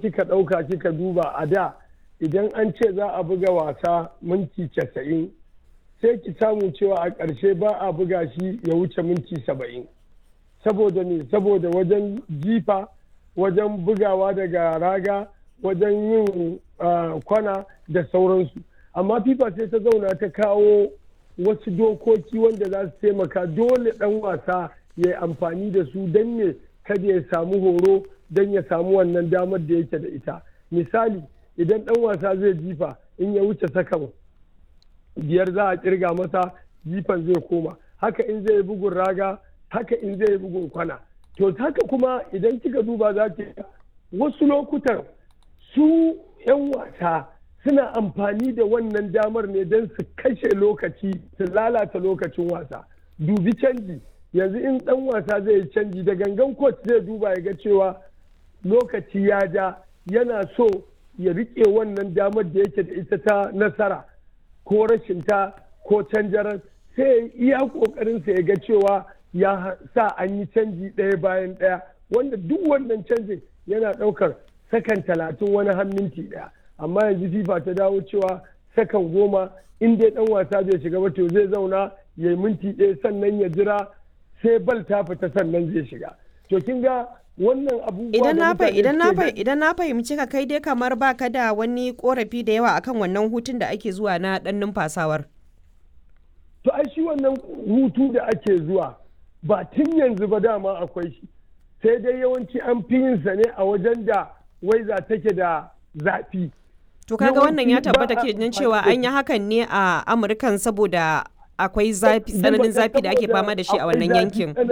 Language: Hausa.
kika ɗauka kika duba a da idan an ce za a buga wasa minti casa'in sai ki samu cewa a ƙarshe ba a buga shi ya wuce minti saba'in saboda ne saboda wajen jifa wajen bugawa daga raga wajen yin kwana da sauransu amma fifa sai ta zauna ta kawo wasu dokoki wanda za su taimaka dole ɗan wasa ya yi amfani da su don ne kada ya samu horo don ya samu wannan damar da yake da ita misali idan ɗan wasa zai jifa in ya wuce sakan biyar za a kirga masa jifan zai koma haka in zai bugun raga haka in zai bugun kwana to haka kuma idan kika duba za ki wasu lokutan su 'yan wasa suna amfani da wannan damar ne don su kashe lokaci su lalata lokacin wasa dubi canji yanzu in dan wasa zai yi canji da gangan coach zai duba ya ga cewa lokaci ya ja yana so ya rike wannan damar da yake da ita ta nasara ko rashin ta ko canjaran sai ya iya kokarin sa ya ga cewa ya sa an yi canji ɗaya bayan ɗaya wanda duk wannan canjin yana ɗaukar sakan talatin wani har minti ɗaya amma yanzu fifa ta dawo cewa sakan goma in dai ɗan wasa bai shiga ba to zai zauna ya yi minti ɗaya sannan ya jira sai bal ta fita sannan zai shiga to kin ga wannan abubuwa idan na idan na idan na fahimci ka kai dai kamar baka da wani korafi da yawa akan wannan hutun da ake zuwa na dan numfasawar to ai shi wannan hutu da ake zuwa ba tun yanzu ba dama akwai shi sai dai yawanci an fi yin sa ne a wajen da waiza take da zafi to kaga wannan ya tabbata ke cewa an yi hakan ne a amurkan saboda akwai zafi tsananin zafi da ake fama da shi a wannan yankin